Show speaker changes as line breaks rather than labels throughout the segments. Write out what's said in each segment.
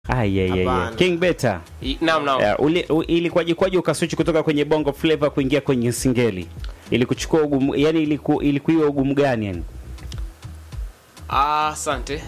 Ah, yeah, yeah, yeah.
Hapana.
King Beta.
I- Naam, naam.
Uh, uli- u- ilikuwaje kwaje ukaswitch kutoka kwenye bongo flavor kuingia kwenye singeli? Ilikuchukua ugumu, yani iliku, ilikuiwa ugumu gani yani?
Ah, Asante.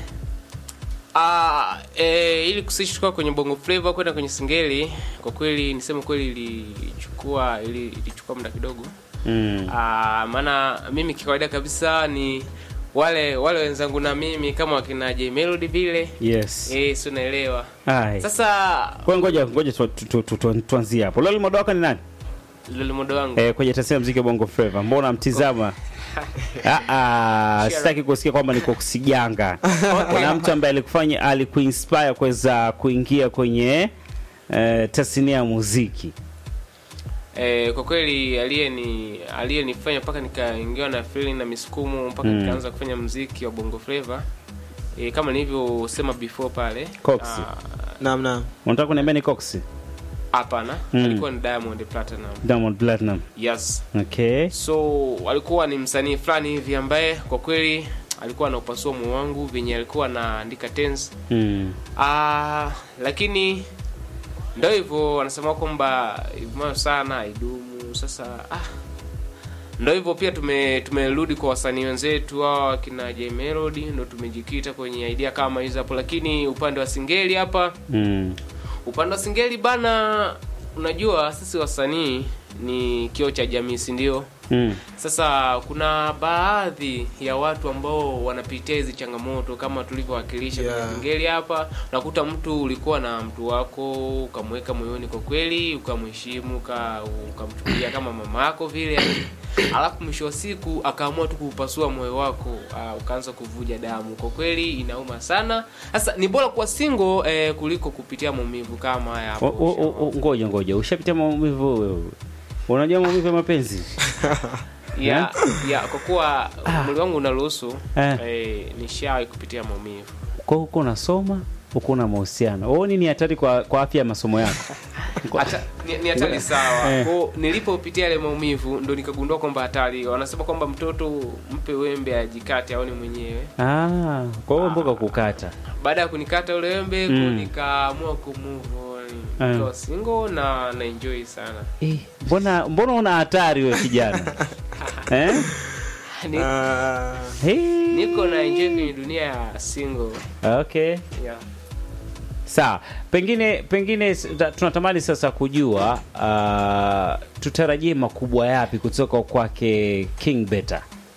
Ah, eh, ili kusishtuka kwenye bongo flavor kwenda kwenye singeli, kwa kweli niseme kweli ilichukua ili- ilichukua muda kidogo.
Mm.
Ah, maana mimi kikawaida kabisa ni wale wale wenzangu na mimi kama wakina J Melody vile.
Yes.
Eh, si unaelewa.
Ai.
Sasa
Kwa ngoja ngoja tu- tu- tu- tu- tu- tuanzie hapo. Loli modo wako ni nani?
lolo modo wangu.
Eh, kwenye tasnia ya muziki wa bongo flava. Mbona mtizama? Ah ah, sitaki kusikia kwamba niko kusiganga. Kuna mtu ambaye alikufanya alikuinspire kuweza kuingia kwenye eh, tasnia ya muziki.
Eh, kwa kweli aliyeni aliyenifanya mpaka nikaingiwa na feeling na misukumo mpaka
Mm.
nikaanza kufanya mziki wa bongo flava eh, kama nilivyosema before pale
Cox.
ah,
Naam, naam.
Unataka kuniambia ni Cox?
hapana
Mm.
alikuwa ni Diamond Platinum
Diamond Platinum.
yes
Okay.
so alikuwa ni msanii fulani hivi ambaye kwa kweli alikuwa anaupasua moyo wangu venye alikuwa anaandika tense
Mm.
Ah, lakini ndo hivyo wanasema kwamba ivumayo sana haidumu. Sasa ah, ndo hivyo pia tume tumerudi kwa wasanii wenzetu hawa wakina J Melody, ndo tumejikita kwenye idea kama hizo hapo, lakini upande wa singeli hapa,
Mm.
upande wa singeli bana, unajua sisi wasanii ni kioo cha jamii, si ndio?
Mm.
Sasa kuna baadhi ya watu ambao wanapitia hizi changamoto kama tulivyowakilisha
Yeah.
kwenye singeli hapa. Unakuta mtu ulikuwa na mtu wako ukamweka moyoni kwa kweli, ukamheshimu, uka- ukamchukulia kama mama yako vile, alafu mwisho wa siku akaamua tu kupasua moyo wako, uh, ukaanza kuvuja damu. Kwa kweli inauma sana. Sasa ni bora kuwa single eh, kuliko kupitia maumivu kama haya
O-
hapo.
o- o- o- Ngoja ngoja, ushapitia maumivu wewe? Unajua maumivu ya mapenzi?
ya ya kwa kuwa mwili wangu unaruhusu
Eh.
eh, nishawahi kupitia maumivu
Kwa huko unasoma, huko una mahusiano. Wewe nini hatari kwa kwa afya ya masomo yako?
hata ni, ni hatari sawa
Eh.
kwao nilipopitia yale maumivu ndo nikagundua kwamba hatari wanasema kwamba mtoto mpe wembe ajikate aone mwenyewe
Ah, kwa hiyo mboga kukata.
baada ya kunikata ule wembe
Mm.
mm. nikaamua kumove on
Eh.
nikawa single na na enjoy sana
Eh, mbona mbona una hatari wewe kijana? eh?
Ni,
Ah,
Hey.
niko na enjoy kwenye dunia ya single
Okay.
yeah.
Sawa, pengine pengine s- ta- tunatamani sasa kujua uh, tutarajie makubwa yapi kutoka kwake King Beta.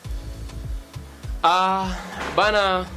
Ah, bana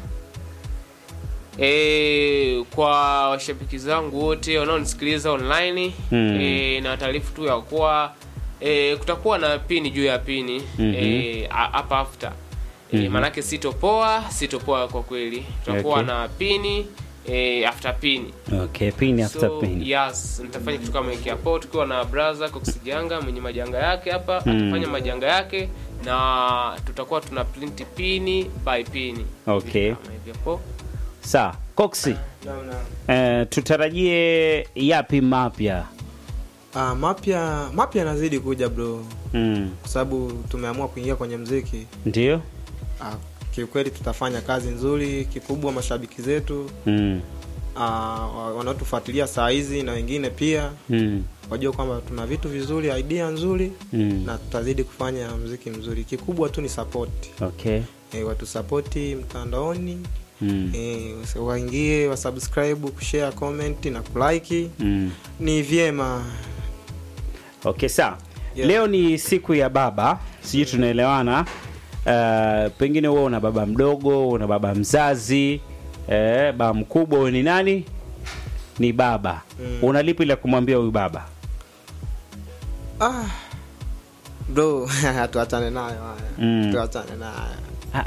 e, kwa washabiki zangu wote wanaonisikiliza online
Mm.
e, na taarifu tu ya kuwa e, kutakuwa na pini juu ya pini
Mhm.
e, a- hapa after e,
Mhm.
maanake sitopoa sitopoa kwa kweli tutakuwa
Okay.
na pini e, after pini
Okay, pin after
so,
pin.
yes nitafanya kitu kama hiki hapo tukiwa na brother Coxijanga mwenye majanga yake hapa
Mm.
atafanya majanga yake na tutakuwa tuna print pini by pini
Okay.
kama hivi hapo
Sawa, Coxi,
naam, naam.
eh, tutarajie yapi mapya?
Ah, mapya mapya yanazidi kuja bro,
Mm.
kwa sababu tumeamua kuingia kwenye mziki.
Ndio?
Ah, kiukweli tutafanya kazi nzuri. Kikubwa mashabiki zetu
Mm.
ah, wa- wanaotufuatilia saa hizi na wengine pia
Mm.
wajua kwamba tuna vitu vizuri, idea nzuri
Mm.
na tutazidi kufanya mziki mzuri. Kikubwa tu ni support.
Okay.
E, watusapoti mtandaoni
Mm.
e, waingie wasubscribe, kushare, comment na kulike
Mm.
ni vyema.
Okay, sawa.
Yeah.
Leo ni siku ya baba, sijui tunaelewana. Uh, pengine wewe una baba mdogo, una baba mzazi, eh, baba mkubwa, wewe ni nani? Ni baba.
Mm.
Una lipi la kumwambia huyu baba?
Ah, bro tuachane nayo haya
Mm.
tuachane nayo
Ah,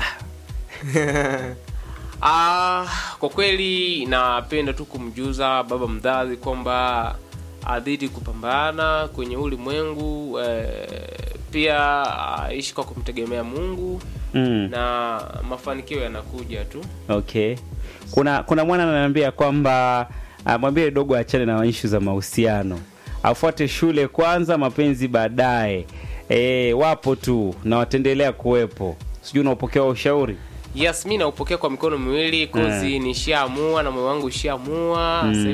Ah, kwa kweli napenda tu kumjuza baba mzazi kwamba adhidi kupambana kwenye ulimwengu eh, pia aishi kwa kumtegemea Mungu
mm.
na mafanikio yanakuja tu
Okay. Kuna kuna mwana ananiambia kwamba ah, mwambie dogo achane na ishu za mahusiano, afuate shule kwanza, mapenzi baadaye. E, wapo tu na wataendelea kuwepo. Sijui unaopokea ushauri
yes mi naupokea kwa mikono miwili kozi nishaamua na moyo wangu ushaamua
Mm.
Sasa